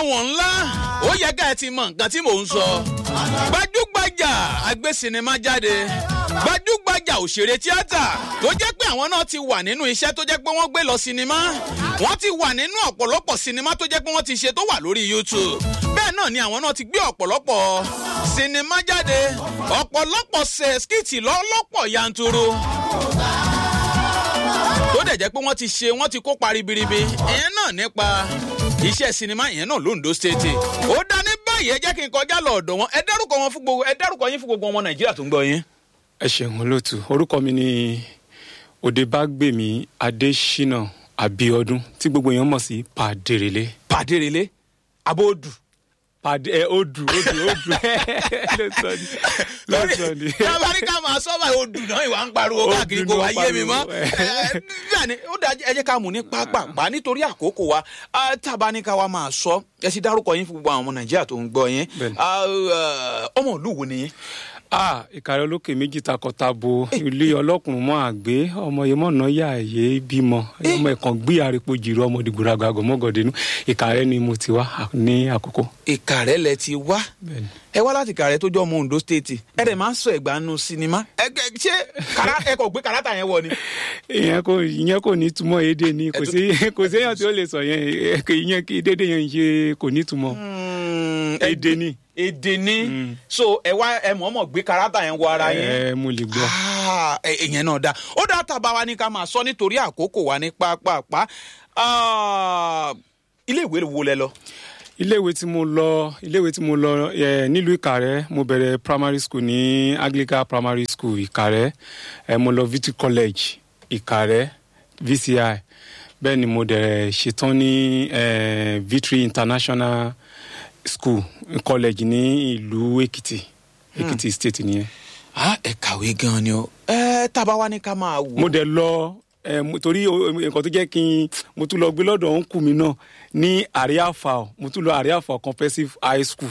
wọn ńlá ó yẹ ká ẹ ti mọ nǹkan tí mò ń sọ gbajúgbajà agbé sinimá jáde gbajúgbajà òṣèré tíátà tó jẹ́ pé àwọn náà ti wà nínú iṣẹ́ tó jẹ́ pé wọ́n gbé lọ sinimá wọ́n ti wà nínú ọ̀pọ̀lọpọ̀ sinimá tó jẹ́ pé wọ́n ti ṣe tó wà lórí youtube bẹ́ẹ̀ náà ni àwọn náà ti gbé ọ̀pọ̀lọpọ̀ sinimá jáde ọ̀pọ̀lọpọ̀ ṣe skìtì lọ́lọ́pọ̀ yanturu tó dẹ̀ jẹ́ pé wọ́n ti ṣe wọ́n ti kópa ribiribi ìyẹn náà nípa iṣẹ́ sinimá ìyẹn náà londo state ó dá ní báyìí ẹ jẹ́ kí n kọjá lọ ọ̀dọ̀ wọn ẹ dárúkọ wọn fún gbogbo ẹ dárúkọ yín fún gbogbo ọmọ nàìjíríà tó ń gbọ́ yín. ẹ ṣeun olóòtú orúkọ mi ni òdebágbèmí adésínà abiodun tí gbogbo èèyàn mọ̀ sí pàdérelé. pàdérelé abóòdù. pàdé ẹ odù odù odù ló sọ ni ló sọ ni. tábàríkà máa sọ báyìí odù náà ìwà ń pariwo káàkiri kò wá yé mi mọ́. bẹ́ẹ̀ ni ó dájú ẹ jẹ́ ká mú ní pápá nítorí àkókò wa tábàríkà wa máa sọ ẹ sì dárúkọ yín fún gbogbo àwọn ọmọ nàìjíríà tó ń gbọ́ yín ọmọ ìlú wo ni yín ah ìkàrẹ́ olókè méjì takọtabo ilé ọlọ́kùnrin mọ́ àgbé ọmọ yẹn mọ̀nà yà yé bímọ ọmọ ẹ̀kan gbé àrípò jìrò ọmọ dìgbò ràgàgò mọ́gọ̀dínú ìkàrẹ́ ni mo ti wá ní àkókò. ìkàrẹ́ lẹ ti wá ẹ wá láti ìkàrẹ́ tó jọ ọmọ ondo state ẹ dẹ̀ máa ń sọ ẹ̀gbá nu sinimá ẹ ṣé ẹ kò gbé kàrátà yẹn wọ ni. ìyẹn kò ìyẹn kò ní túmọ̀ èdè ni kò sí kò séèyàn tí ó lè sọ yẹn ìyẹn kí dédé yẹn ṣe kò ní túmọ̀ èdè ni èdè ni so ẹ wá ẹ mọ̀ọ́mọ̀ gbé karata yẹn wọ ara yẹn. ẹ mo lè gbọ́. ìyẹn náà dáa ó dáa tàbá wa ní ká máa sọ nítorí àkókò wa ní pápápá ilé ìwé wo lẹ lọ. iléèwé tí mo lọ iléèwé tí mo lọ nílùú ìkàrẹ́ mo bẹ̀rẹ̀ primary school ní anglican primary school ìkàrẹ́ ẹ mo lọ victory college ìkàrẹ́ vci bẹ́ẹ̀ ni mo dẹ̀ ṣetán ní victory international school college ní ìlú èkìtì èkìtì state nìyẹn. ẹ kàwé gan ni o ẹ tábà wá ní ká máa wò. mo dẹ̀ lọ ẹ torí nǹkan tó jẹ́ kí n mo tún lọ gbé lọ́dọ̀ ọ̀nkù mi náà ní àríàfà mo tún lọ àríàfà comprehensive high school.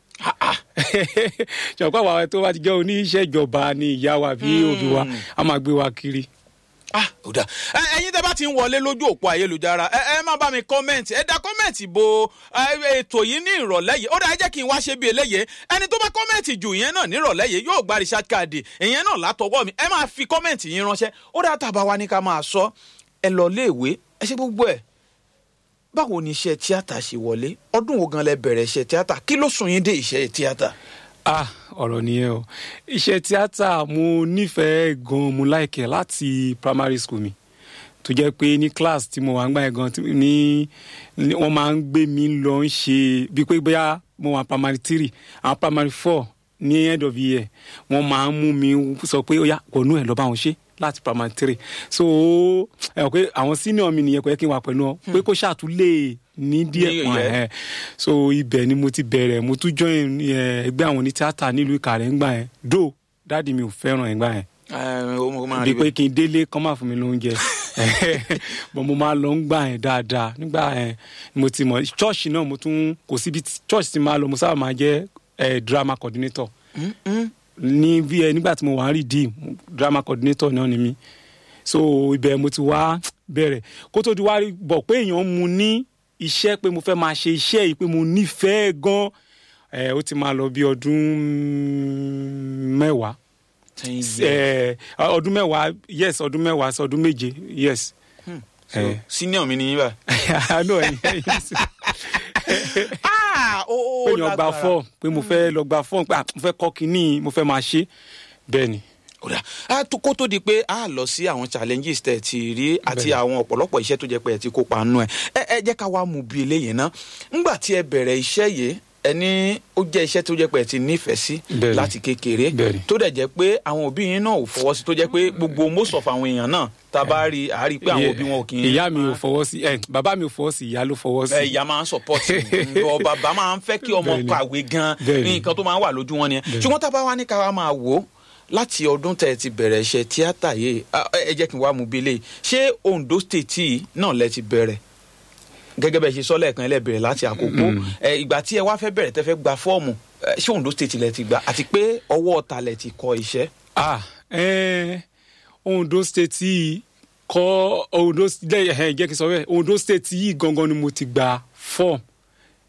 ṣọ̀pọ̀ àwọn tó bá ti jẹ́ oníṣẹ́ ìjọba ni ìyá wa bí òbí wa a máa gbé wa kiri ah ó dà ẹyin tẹ bá ti ń wọlé lójú òpó ayélujára ẹ ẹ má bá mi kọ́mẹ̀ntì ẹ dá kọ́mẹ̀ntì bo ètò yìí ní ìrọ̀lẹ́ yìí ó dà ẹ jẹ́ kí n wá ṣe bí eléyè ẹni tó bá kọ́mẹ̀ntì jù yẹn náà ní ìrọ̀lẹ́ yìí yóò gba research card ìyẹn náà látọwọ́ mi ẹ máa fi kọ́mẹ̀ntì yín ránṣẹ́ ó dà tàbá wa ní ká máa sọ ẹ lọ léèwé ẹ ṣe gbogbo ẹ báwo ni iṣẹ́ tíátà ṣe wọlé ọdún wo gan lẹ bẹ̀rẹ̀ iṣẹ́ tíátà kí ló sún yín dé iṣẹ́ tíátà ah ọ̀rọ̀ nìyẹn o iṣẹ́ tíátà mo nífẹ̀ẹ́ gan mo láìkẹ́ láti primary school mi tó jẹ́ pé ní class tí mo wà ń gbà yẹn gan ní wọ́n máa ń gbé mi lọ ń ṣe bíi pé bóyá mo wà primary three àwọn primary four ní end of year wọ́n máa ń mú mi sọ pé ó yá wọnú ẹ̀ lọ́ bá wọn ṣe láti primary three so ẹ mọ̀ pé àwọn senior mi nìyẹn kò yẹ kí n wà pẹ̀lú ọ pé kó ṣàtúlẹ̀ ní díẹ̀ pọ̀ ẹ̀ so ibẹ̀ ni mo ti bẹ̀rẹ̀ mo tún join ẹgbẹ́ àwọn onítíátà nílùú Ìkàrẹ́ ńgbà yẹn do dáàdi mi ò fẹ́ràn ẹ̀gbà yẹn bí pé kí n délé kọ́ máa fún mi lóúnjẹ bọ́n mo máa lọ ń gbà yẹn dáadáa nígbà yẹn mo ti mọ̀ chọ́ọ̀ṣì náà mo tún kò síbi chọ́ọ̀ṣì ti máa lọ mo sábà máa jẹ́ drama coordinator ní bí ẹ nígbà tí mo wà ń redeem drama coordinator náà ni mí so ibẹ̀ mo ti wá bẹ̀rẹ̀ kó tó di wá bọ̀ pé èèyàn mu ní iṣẹ́ pé mo fẹ́ máa ṣe iṣẹ́ yìí pé mo nífẹ̀ẹ́ gan ẹ ó ti máa lọ bí ọdún mẹ́wàá ọdún mẹ́wàá yes ọdún mẹ́wàá sí ọdún méje yes. senior mi ni yín bá. àánú ẹ̀yìn ẹ̀yìn sí pé èèyàn gba fọ́ọ̀mù pé mo fẹ́ lọ gba fọ́ọ̀mù pé mo fẹ́ kọ́ kínní mo fẹ́ máa ṣe bẹ́ẹ̀ ni kó tó di pé a lọ sí àwọn challenges tẹ̀ ti rí àti àwọn ọ̀pọ̀lọpọ̀ iṣẹ́ tó jẹ́ pé ẹ ti kópa nù ẹ̀ ẹ jẹ́ ká wá mú bí eléyìí ná ńgbà tí ẹ bẹ̀rẹ̀ iṣẹ́ yìí ẹni ó jẹ́ iṣẹ́ tó jẹ́ pé ẹ ti nífẹ̀ẹ́ sí láti kékeré tó dẹ̀ jẹ́ pé àwọn òbí yín náà ò fọwọ́ sí tó jẹ́ pé gbogbo most of àwọn èèyàn náà tá a bá rí a rí pé àwọn òbí wọn ò kì í. ìyá mi ò fọwọ́ sí ẹ bàbá mi ò fọwọ́ sí ìyá ló fọwọ́ sí. ìyá máa ń support ọ bàbá máa ń fẹ́ kí ọmọ kàwé gan nǹkan tó máa ń wà lójú wọn nìyẹn ṣùgbọ́n tá a bá wá ní ká wá máa wò ó láti ọdún tẹ ti bẹ̀rẹ̀ iṣẹ́ tíátà yìí ẹ jẹ́ kí n wá mú bílẹ̀ ṣé Ondo state yìí náà lẹ ti bẹ̀rẹ̀ gẹ́gẹ́ bẹ́ẹ̀ ṣe sọ lẹ́ẹ̀kan ẹ lẹ bẹ̀rẹ̀ láti àkókò ìgbà tí ẹ wá fẹ́ bẹ̀rẹ̀ tẹ́ fẹ́ gba fọ́ọ̀mù ṣé Ondo state lẹ ti gbà àti pé ọwọ́ ọ̀tà lẹ ti kọ iṣẹ́. ah ẹ Ondo state yìí kọ Ondo jẹ́ kí n sọ bẹ́ẹ̀ Ondo state yìí gangan ni mo ti gba fọ́ọ̀mù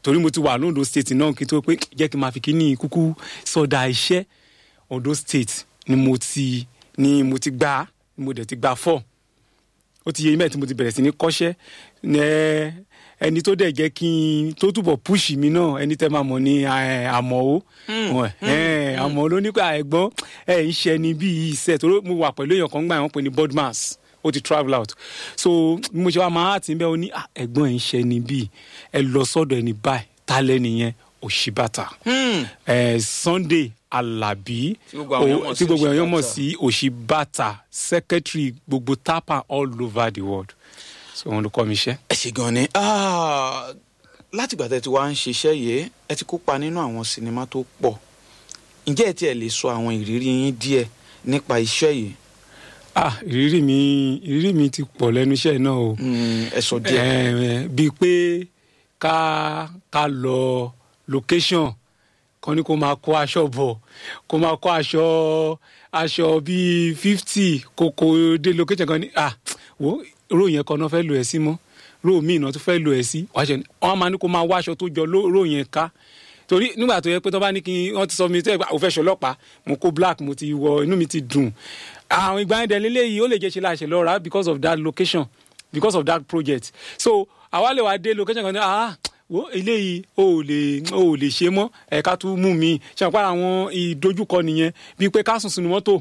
torí mo ti wà lóńdó state náà kí n tó pé jẹ́ kí n máa fi kíní kúkú sọ̀dà iṣẹ́ ondo state ni mo ti ni mo ti gbà ni mo dẹ̀ ti gbà fọ́ ó ti yẹ yín mẹ́ẹ̀ tí mo ti bẹ̀rẹ̀ sí ní kọ́ṣẹ́ ẹ ẹni tó dẹ̀ jẹ́ kí n tó túbọ̀ púùsì mi náà ẹni tẹ́ máa mọ̀ ní ẹ, àmọ́ ó ẹ, àmọ́ ló ní pé ẹ̀gbọ́n ẹ̀ ń ṣe ni bí iṣẹ́ tó mo wà pẹ̀lú èèyàn kan gbà wọ́n pè ní bodmas ó ti travel out so bí mo ṣe wá máa ti ń bẹ́ ọ ní "Ah, ẹ̀gbọ́n ẹ̀ ń ṣe ni bí ẹ lọ sọ́dọ̀ ẹni báyìí tálẹ́ nìyẹn òṣìbàtà ẹ, Sunday Alabi Tí gbogbo àwọn èèyàn mọ̀ o- sí tí gbogbo èèyàn mọ̀ Òṣìbàtà. sí òṣìbàtà secretary gbogbo tapa all over the world so òun ló kọ́ mi iṣẹ́. ẹ ṣe gan ni Ah, látìgbà tẹ́ ti wá ń ṣiṣẹ́ yìí ẹ ti kópa nínú àwọn sinimá tó pọ̀ ǹjẹ́ ẹ tiẹ̀ lè sọ àwọn ìrírí yín díẹ̀ nípa iṣẹ́ yìí ah ìrírí mi ìrírí mi ti pọ̀ lẹ́nu iṣẹ́ náà o Mm, ẹ sọ díẹ̀. Eh, bíi pé ká ká lọ location kan ní kó máa kó aṣọ bọ̀ kó máa kó aṣọ aṣọ bíi fifty kó kó dé location kan ní ah wo ro yẹn kan náà fẹ́ lò ẹ́ sí mọ́ ro míì náà tún fẹ́ lò ẹ́ sí wàá ṣe wọ́n máa ní kó máa wá aṣọ tó jọ ló- ro yẹn ká torí nígbà tó yẹ pé tó bá ní kí wọ́n ti sọ mi tẹ́ ò fẹ́ ṣọlọ́pàá mo kó black mo ti wọ inú mi ti dùn àwọn ìgbà yẹn dẹ̀ lélẹ́yìí ó lè jẹ́ ṣe láṣẹ lọ́ra because of that location because of that project so àwa lè wá dé location kan ní ah wo eléyìí o ò lè o ò lè ṣe mọ́ ẹ̀ka tún mú mi ṣe àpá àwọn ìdojúkọ nìyẹn bíi pé ká sùn sínú mọ́tò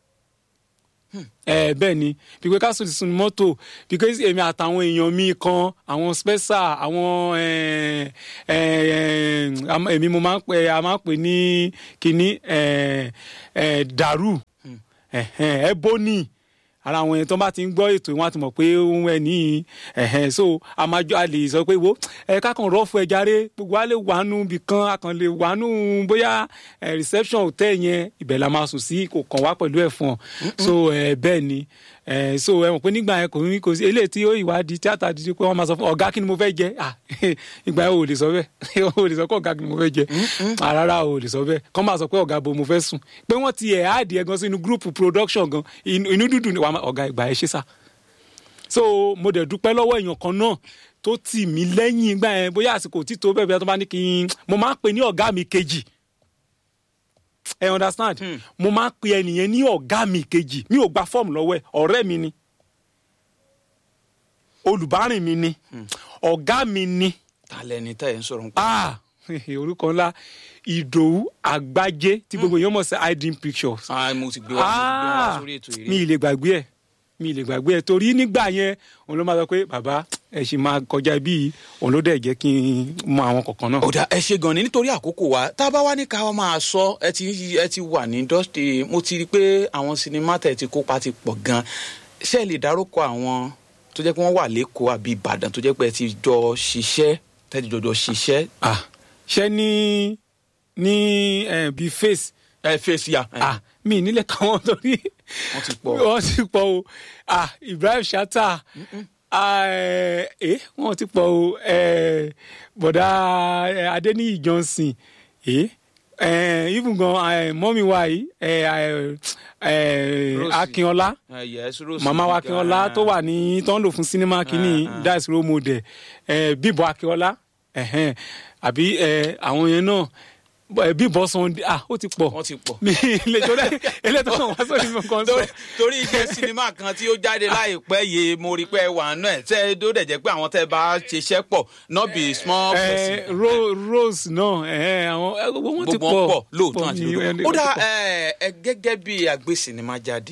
ẹ bẹ́ẹ̀ ni bíi pé ká sùn sínú mọ́tò because èmi àtàwọn èèyàn mi kan àwọn special àwọn ẹ, ẹ, ẹ, am- èmi mo máa ń pè a máa ń pè ní kínní ẹ, ẹ, dàrú ẹ bóní ara àwọn yẹn tó bá ti ń gbọ́ ètò wọn á ti mọ̀ pé òun ẹ̀ ní ẹ̀hẹ́n so a máa jọ a lè sọ pé wo ẹ kákan rọ́ọ̀fù ẹ járe gbogbo wa lè wàánu bì kan a kàn lè wàánu bóyá ẹ, reception hotel yẹn ibẹ̀ la máa sùn sí kò kàn wá pẹ̀lú ẹ̀fọn so ẹ, bẹ́ẹ̀ ni ẹ, so ẹ mọ̀ pé nígbà yẹn kò ní kò sí eléyìí tí ó ìwádìí tíátà dídí pé wọ́n máa sọ fún ọ̀gá kí ni mo fẹ́ jẹ ah ìgbà yẹn ò lè sọ bẹ́ẹ̀ ò lè sọ pé ọ̀gá kí ni mo fẹ́ jẹ Ah, rárá ò lè sọ bẹ́ẹ̀ kọ́ máa sọ pé ọ̀gá bo mo fẹ́ sùn pé wọ́n ti ẹ̀ áàdì ẹ̀ gan sínú gúrùpù production gan inú inú dúdú ni wàá máa- ọ̀gá ìgbà ẹ̀ ṣe sá so mo dẹ̀ dúpẹ́ lọ́wọ́ èèyàn kan náà tó tì mí lẹ́yìn ìgbà yẹn bóyá àsìkò tí tó bẹ́ẹ̀ bí wọ́n bá ní kí n mo máa ń pè ní ọ̀gá mi kejì ẹ understand mo máa ń pè ẹnìyẹn ní ọ̀gá mi kejì mi ò gba fọ́ọ̀mù lọ́wọ́ ẹ̀ ọ̀rẹ́ mi ni olùbárìn mi ni ọ̀gá mi ni ta lẹni tẹ́ ẹ ń sọ̀rọ̀ nípa. ah orúkọ ńlá ìdòwú àgbájé tí gbogbo èèyàn mọ̀ sí hiding pictures Ah, mo ti gbé wa mo ti gbé wa sórí ètò mi yìí. ì lè gbàgbé ẹ mi ì lè gbàgbé ẹ torí nígbà yẹn òun ló máa sọ pé bàbá ẹ sì máa kọjá bí òun ló dẹ̀ jẹ́ kí n mọ àwọn kọ̀ọ̀kan náà. ó dà ẹ ṣe gan ni nítorí àkókò wa tá a bá wá ní ká wá máa sọ ẹ ti ẹ ti wà ní industry mo ti rí i pé àwọn sinimá tẹ̀ ti kópa ti pọ̀ gan ṣé ẹ lè dárúkọ àwọn tó jẹ́ pé wọ́n wà lẹ́kọ̀ọ́ àbí ìbàdàn tó jẹ́ pé ẹ ti jọ ṣiṣẹ́ tẹ́ ti jọjọ ṣiṣẹ́ ah ṣé ní ní eh, bíi face ẹ fèsì à. ah mi ì nílẹ̀ káwọn torí Wọ́n ti pọ̀. wọ́n ti pọ̀ o ah Ibrahim Shatta ah ẹ eh, wọ́n ti pọ̀ o eh, bọ̀dá eh, Adéníyì Johnson eh, eh, even gan eh, mọ́mí wa yìí eh, eh, eh, Rosie. Akínọlá yes Rose màmá wa Giga. Akínọlá tó wà ní tó ń lò fún sinimá kínní Ah, ah. that's role model eh, Bímbọ́ Akínọlá ẹ̀hẹ́n, àbí eh, àwọn yẹn náà eh, Bímbọ́ Sunday ah ó ti pọ̀ wọ́n ti pọ̀. mi lè tó dẹ eléyìí tó wá sórí mi kan sọ. torí torí iṣẹ́ sinimá kan tí ó jáde láìpẹ́ yìí mo rí pé wà náà ẹ̀ tẹ́ ẹ tó dẹ̀ jẹ́ pé àwọn tẹ́ ẹ bá ṣiṣẹ́ pọ̀ not be small ẹ person. Ro- Rose náà ẹ àwọn ẹ, gbogbo wọn ti gbogbo wọn pọ̀ pọ̀ lóòótọ́ àti ní- lódodo. ẹni- ó dá wọ́n ti pọ̀. ẹ ẹ gẹ́gẹ́ bí àgbé sinimá jáde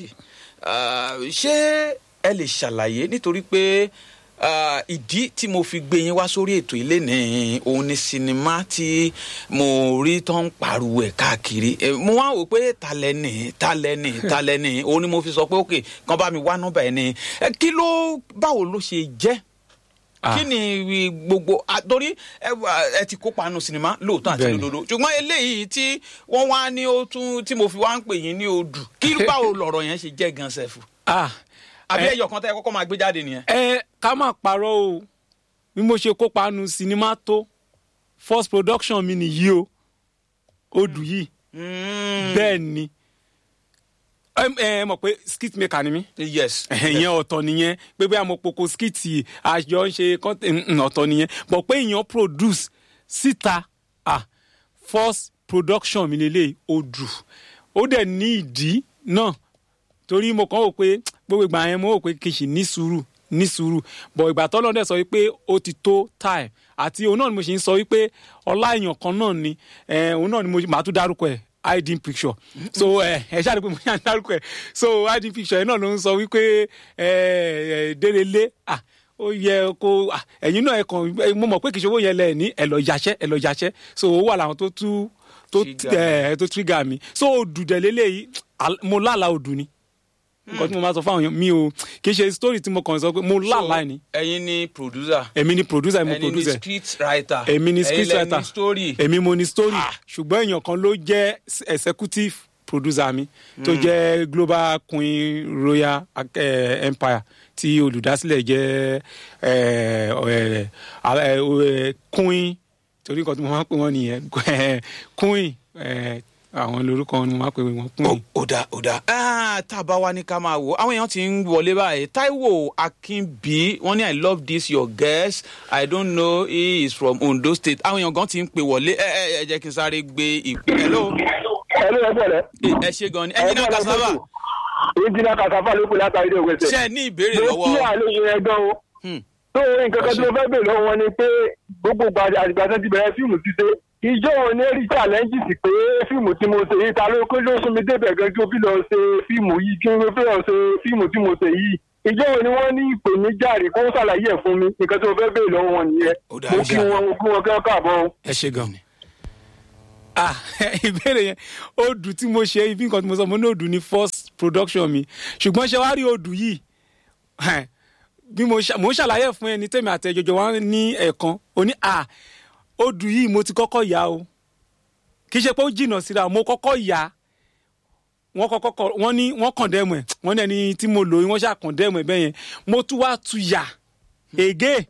ah, ṣé ẹ lè ṣàlàyé nítorí pé ah, ìdí tí mo fi gbé yín wá sórí ètò ilé ní òun ni sinimá tí mo rí tó ń pariwo ẹ̀ káàkiri Eh, mo wá wò pé talẹ́nì talẹ́nì talẹ́nì òun ni mo fi sọ pé òkè kan bá mi wá nọ́mbà ẹ̀ ni Eh, kí ló báwo ló ṣe jẹ́ Ah. kí ni gbogbo ah, torí ẹ wà- ẹ ti kópa nù sinimá lóòótọ́ àti Bẹ́ẹ̀ni. lódodo ṣùgbọ́n eléyìí tí wọ́n wá ní ó tún tí mo fi wá ń pè yín ní odù kí báwo lọ̀rọ̀ yẹn ṣe jẹ́ gan sẹ́fù ah àbí ẹ- ẹyọ kan tẹ́ ẹ kọ́kọ́ máa gbé jáde nìyẹn. ẹ ká má parọ́ o bí mo ṣe kópa nu sinimá tó first production mi nìyí o odù yìí bẹ́ẹ̀ ni ẹ ẹ mọ̀ pé skit maker ni mí yes ìyẹn ọ̀tọ̀ nìyẹn pé bóyá mo poko skit àjọ ń ṣe content mm, ọ̀tọ̀ nìyẹn bọ̀ pé èèyàn produce síta ah first production mi lélẹ̀ odù ó dẹ̀ ní ìdí náà torí mo kàn wò pé gbogbo ìgbà yẹn mo wò pé kì í ṣì ní sùúrù ní sùúrù bọ̀ ìgbà tọ́lọ́ dẹ̀ sọ wípé ó ti tó time àti òun náà ni mo ṣe ń sọ wípé ọlá èèyàn kan náà ni eh, òun náà ni mo máa tún dárúkọ ẹ̀ hiding picture so ẹ ẹ ṣáà ní pé mo ṣáà ń dárúkọ ẹ̀ so hiding picture yẹn náà ló ń sọ wípé ẹ ẹ délélé ah ó yẹ kó ah, ẹ̀yin náà ẹ kàn ẹ- mo mọ̀ pé kì í ṣe owó yẹn lẹ̀ ní ẹ lọ yàṣẹ́ ẹ lọ yàṣẹ́ so ó wà láwọn tó tú tó Trigger. ẹ tó trigger mi so odù dẹ̀ lélẹ́yìí al- mo lálàá odù ni nǹkan tí mo máa sọ fáwọn èèyàn mi ò kì í ṣe story tí mo kàn sọ pé mo lálàá ni ẹ̀yin ni producer èmi ni producer èmi ẹ̀yin ni producer script writer èmi ni script ẹ̀yin lẹ writer ní story èmi mo ni story Ah. ṣùgbọ́n èèyàn kan ló jẹ́ executive producer mi tó jẹ́ global queen royal eh, empire tí olùdásílẹ̀ jẹ́ eh, eh, eh, eh, queen torí nǹkan tí mo máa ń pè wọ́n nìyẹn queen eh, àwọn lórúkọ wọn ni mo máa ń pè wọ́n queen. ó dá ó dá Ah, tá a bá wá ní ká máa wò àwọn èèyàn ti ń wọlé báyìí taiwo akínbí wọn ní i love this your guest i don't know he is from ondo state àwọn èèyàn gan ti ń pè wọlé ẹ ẹ ẹ jẹ́ kí n sáré gbé ìpè hello ẹlú ẹgbẹ́ rẹ. ẹ ṣe gan ni ẹ̀yin náà kasaba ìjìnlẹ̀ kàkàfà ló kù látàrí ìdè ògbésẹ̀. ṣe ẹ ní ìbéèrè mo kí lọ́wọ́ àlejò yẹn gan o. Hmm. tó nǹkan kan tí mo fẹ́ bèèrè lọ́wọ́ wọn ni pé gbogbo gbàdé àgbà tó ti bẹ̀rẹ̀ fíìmù ti dé. ìjọ wọn ní rí challenges pé fíìmù tí mo ṣe yìí ta ló kó ló sún mi débẹ̀ gan kí o fi lọ ṣe fíìmù yìí kí o fi lọ ṣe fíìmù tí mo ṣe yìí. ìjọ wọn ni wọ́n ní ìpèníjà rè kó ṣàlàyé ẹ̀ fún mi nǹkan tí mo fẹ́ bèèrè lọ́wọ́ wọn nìyẹn. Ó dáa, mo ó kí dáa. wọn mo kí wọn kẹ́ káàbọ̀ o. ẹ ṣe gan ni. ah ìbéèrè yẹn odù tí mo ṣe ibi nǹkan tí mo sọ mo ní odù ní first production mi ṣùgbọ́n ṣe wá rí odù yìí eh, bí mo ṣà- mo ń ṣàlàyé fún ẹni tèmi àti ẹjọjọ wa ní ẹ̀ẹ̀kan ó ní ah odù yìí mo ti kọ́kọ́ yá o kì í ṣe pé ó jìnnà síra mo kọ́kọ́ yá wọ́n kọ́kọ́ kọ wọ́n ní wọ́n kọ̀ndẹ́mù ẹ̀ wọ́n ní ẹni tí mo lò yín wọ́n ṣà kọ̀ndẹ́mù ẹ̀ bẹ́ẹ̀ yẹn mo tún wá tu yà ègé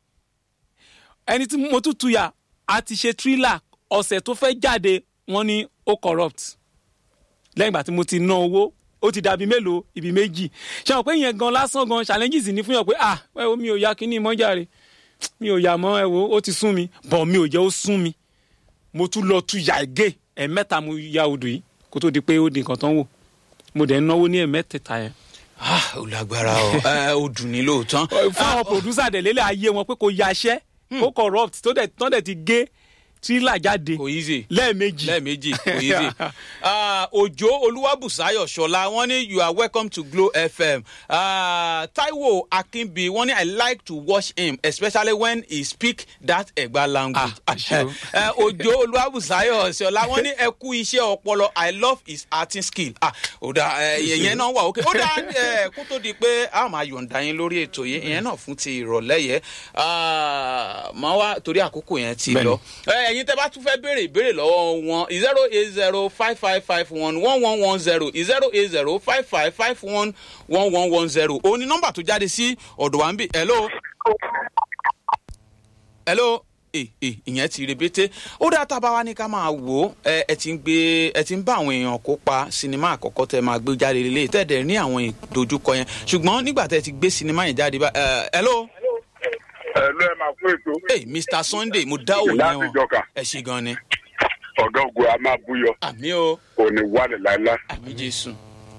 ẹni tí mo tún tu yà á ti ṣe thriller ọ̀sẹ̀ tó fẹ́ jáde wọ́n ní ó corrupt lẹ́yìn ìgbà tí mo ti ná owó ó ti dàbí mélòó ibi méjì ṣe wọn pé ìyẹn gan lásán gan challenges ní fún yàn pé ah ẹ wo mi ò ya kíní mọ́jàre mi ò yà mọ́ ẹ wo ó ti sún mi bọ̀ mi ò jẹ́ ó sún mi mo tún lọ tu yà gé ẹ̀mẹ́ta mo ya odò yìí kó tó di pé ó di nǹkan tán wò mo dẹ̀ ń náwó ní ẹ̀mẹ́tẹ̀ẹ̀ta yẹn. Ah, ó lágbára o ẹ ó dùn ní lóòótọ́ fún àwọn producer dẹ̀ lélẹ̀ ayé wọn pé kò yaṣẹ́ kó corrupt tó dẹ̀ tán dẹ̀ ti gé thriller jáde kò easy lẹ́ẹ̀mejì. lẹ́ẹ̀mejì kò easy. Ah, òjò olúwàbùsáyọ̀ ṣọlá wọ́n ní you are welcome to glo fm Ah, taiwo akínbi wọ́n ní i like to watch him especially when he speak that ẹ̀gbá language. Ah, àṣẹ o. Eh, òjò olúwàbùsáyọ̀ ṣọlá wọ́n ní ẹ kú iṣẹ́ ọpọlọ i love his acting skill. Ah, ó dà ìyẹn náà wà ókè ó dà eh, kó tó di pé a máa yọ̀ǹda yín lórí ètò yìí ìyẹn náà fún ti ìrọ̀lẹ́ yẹn Ah, máa wá torí àkókò yẹn ti Bẹ́ẹ̀ni. lọ ẹ ẹyin tẹ bá tún fẹ béèrè ìbéèrè lọwọ wọn zero eight zero five five five one one one one zero zero eight zero five five five one one one one zero òun ni nọmba tó jáde sí ọdọ wa ń bì hello hello ẹ ẹ ìyẹn ti rebete ó dáa tá a bá wá ní ká máa wò ó ẹ ẹ ti ń gbé ẹ ti ń bá àwọn èèyàn kópa sinimá àkọ́kọ́ tẹ máa gbé jáde lélẹ̀ tẹ̀dẹ̀ ní àwọn ìdojúkọ yẹn ṣùgbọ́n nígbà tẹ ti gbé sinimá yẹn jáde bá ẹ hello ẹ ló ẹ máa fún ètò hey, mr sunday mo dá òun láti yẹn wọn jọkà ẹ ṣe gan ni ọgá ogun a máa búyọ àmì o. kò ní wálé láéláé. àmì jésù.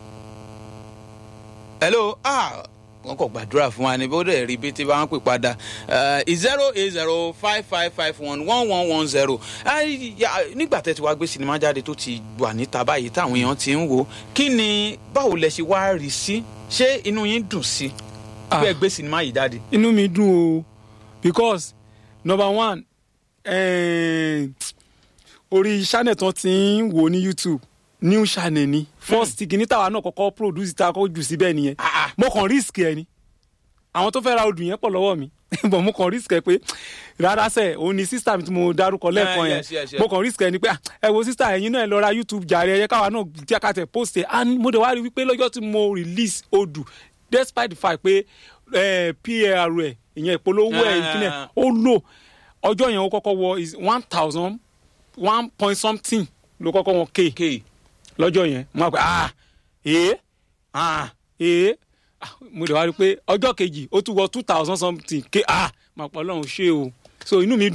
hello ah wọn kò gbàdúrà fún wa ni bó dẹ̀ rí bí tí bá ń pè padà zero eight zero five five five one one one one zero nígbà tẹ́ ti wá gbé sinimá jáde tó ti wà níta báyìí táwọn èèyàn ti ń wò ó kí ni báwo lẹ ṣe wá rí sí ṣé inú yín dùn sí Ah. pé ẹ gbé sinimá yìí jáde. inú mi dùn o because number one eh, orí channel tán ti ń wò ní youtube new channel ni first kìíní tàwa náà kọ́kọ́ produce ta kọ́ jù síbẹ̀ nìyẹn Ah, ah. mo kàn risk ẹ ni àwọn tó fẹ́ ra odù yẹn pọ̀ lọ́wọ́ mi bọ̀ mo kàn risk ẹ pé rárá sẹ̀ òun ni sísá mi tí mo dárúkọ lẹ́ẹ̀kan Eh, yẹn yes, yes, yes. mo kàn risk ẹ ni pé ah, ẹ wo sísá ẹ̀yin náà ẹ lọ ra youtube jàre ẹ̀yẹ káwa náà jẹ́ ká tẹ̀ post ẹ̀ and mo dẹ̀ wá rí wípé lọ́jọ́ tí mo release odù despite the fact pé eh, pr ẹ̀ ìyẹn ìpolówó ẹ̀ Ah. ìpínlẹ̀ ó lò ọjọ́ yẹn ó kọ́kọ́ wọ is one thousand one point something ló kọ́kọ́ wọ k kéè lọ́jọ́ yẹn mo máa pẹ́ ah ee ah ee Ah, mo lè wá rí i pé ọjọ́ kejì ó tún wọ two thousand something ké ah máa pọ̀ ọlọ́run ṣé o so inú mi dùn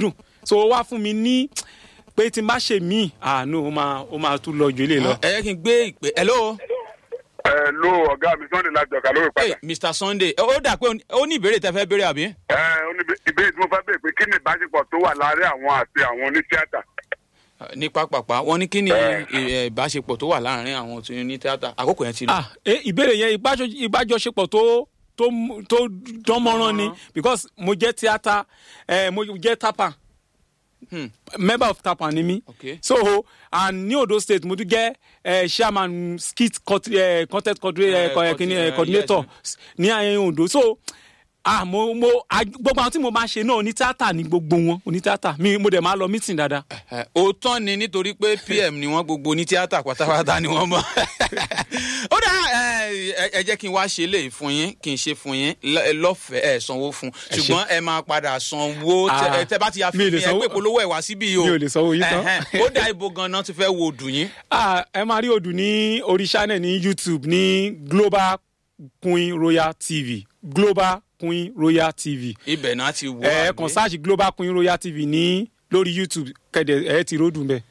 so ó wá fún mi ní pé tí n bá ṣe míì àánú ó máa ó máa tún lọ ju ilé lọ. ẹ yẹ kí n gbé ìpè hello ẹ ló ọ̀gá mi sunday láti ọ̀gá lórí hey, padà. mr sunday ó dà pé ó ní ìbéèrè tẹ fẹ́ béèrè àbí. ẹ ó ní ìbéèrè tí mo fẹ́ béèrè pé kí ni ìbáṣepọ̀ tó wà láàárín àwọn àti àwọn onítíátà. ní pápápá wọn ní kí ni Eh. ì- ìbáṣepọ̀ tó wà láàrin àwọn tó ní tíátà àkókò yẹn ti lọ. ah eh, ìbéèrè yẹn ìbájọ- ìbájọṣepọ̀ tó tó mú- tó dánmọ́rán ni because mo jẹ́ tíátà eh, mo jẹ́ tapa Hmm. member of tapa ni mi Okay. so and ní ondo state mo tún jẹ́ eh, chairman skit cont- eh, content coordinator Eh, eh, co- eh, kini, eh, eh, coordinator ní ayé ondo so ah mo mo ah, gbogbo àwọn tí mo máa ṣe náà oní tíátà ni gbogbo wọn oní tíátà mi mo dẹ̀ máa lọ meeting dáadáa. Ẹ, òótọ́ ni nítorí pé pm ni wọ́n gbogbo ní tíátà pátápátá ni wọ́n mọ̀. ó dà ẹ, ẹ ẹ jẹ́ kí n wá ṣe léyìí fún yín kí n ṣe fún yín lọ- lọ́fẹ̀ẹ́ ẹ̀ sanwó fún Ẹ ṣé. ṣùgbọ́n ẹ máa padà sanwó tẹ- Ah, ẹ, tẹ bá ti ya fi mi ò lè mi ẹ sanwó- pé polówó ẹ̀ wá síbí yìí o. mi ò lè sanwó yín tán. Ẹhẹ́n. ó dà ibo ganan ti fẹ́ wo dùn yín. Ah, ẹ máa rí odù ní orí channel ní youtube ní global queen royal tv global queen royal tv ibẹ̀ náà ti wọ ẹ àbí? kàn sáàsì global queen royal tv ní lórí youtube kẹdẹ ẹ ti ródùn bẹ.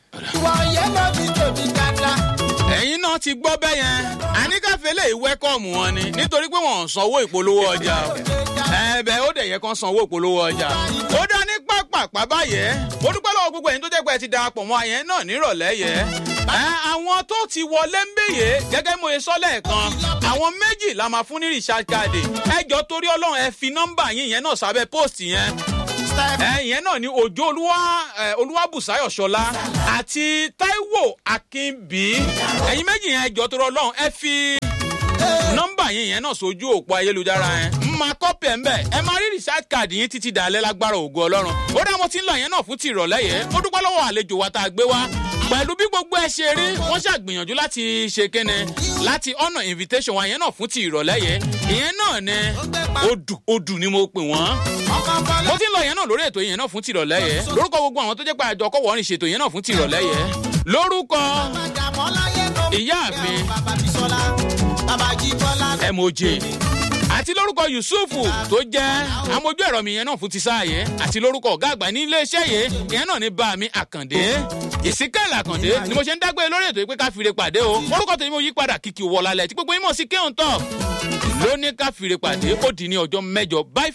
ẹ̀yin náà ti gbọ́ bẹ́ẹ̀ yẹn àníkàfẹ́ lè wẹ́kọ̀mù wọn ni nítorí pé wọ́n ò sanwó ìpolówó ọjà o ẹ̀ẹ́bẹ̀ ó dẹ̀ yẹ kán sanwó ìpolówó ọjà ó dá ní pápápá báyẹn mo dúpẹ́ lọ́wọ́ gbogbo ẹ̀yin tó jẹ́ pé ẹ ti darapọ̀ mọ́ àyẹn náà nírọ̀lẹ́ yẹ ẹ àwọn tó ti wọlé ń bèyè gẹ́gẹ́ mo ṣe sọ lẹ́ẹ̀kan àwọn méjì la máa fún ní recharge card ẹ jọ torí ọlọ́run ẹ fi nọ́mbà yín yẹn náà sábẹ́ post yẹn ẹ̀yẹn náà ni òjò olúwa ẹ, olúwabùsáyọ̀ ṣọlá àti taiwo akínbí ẹ̀yin méjì yẹn ẹjọ́ tó rọ lọ́hùn ẹ fi nọ́mbà yín yẹn náà sójú òpó ayélujára yẹn ń máa kọ́pì ẹ̀ ń bẹ̀ ẹ máa rí research card yín títí dalẹ́ lágbára ògo ọlọ́run ó dá mo ti ń lọ yẹn náà fún ti ìrọ̀lẹ́ yẹn ó dúpẹ́ lọ́wọ́ àlejò wa tá a gbé wá pẹ̀lú bí gbogbo ẹ ṣe rí wọ́n ṣàgbìyànjú láti ṣe kéne láti ọ̀nà invitation wa yẹn náà fún ti ìrọ̀lẹ́ yẹn ìyẹn náà ni odù odù ni mo pè wọ́n mo ti ń lọ yẹn náà lórí ètò yẹn náà fún tìrọ̀lẹ́ yẹn lórúkọ gbogbo àwọn tó jẹ́ pé àjọ ọkọ̀ wọ́n rìn ṣètò yẹn náà fún tìrọ̀lẹ́ yẹn lórúkọ ìyá mi moj àti lórúkọ yusufu tó jẹ́ amójú ẹ̀rọ mi yẹn náà fún ti sáà yẹn àti lórúkọ ọ̀gá àgbà ní iléeṣẹ́ yẹn ìyẹn náà ní bá mi àkàndé ìsíkẹ́lẹ̀ àkàndé ni mo ṣe ń dágbére lórí ètò yìí pé ká fìrè pàdé o orúkọ tèmi mo yí padà kìkì wọ̀lálẹ̀ tí gbogbo yín mọ̀ sí kéhùn tọ̀ lóní ká fìrè pàdé ó di ní ọjọ́ mẹ́jọ bye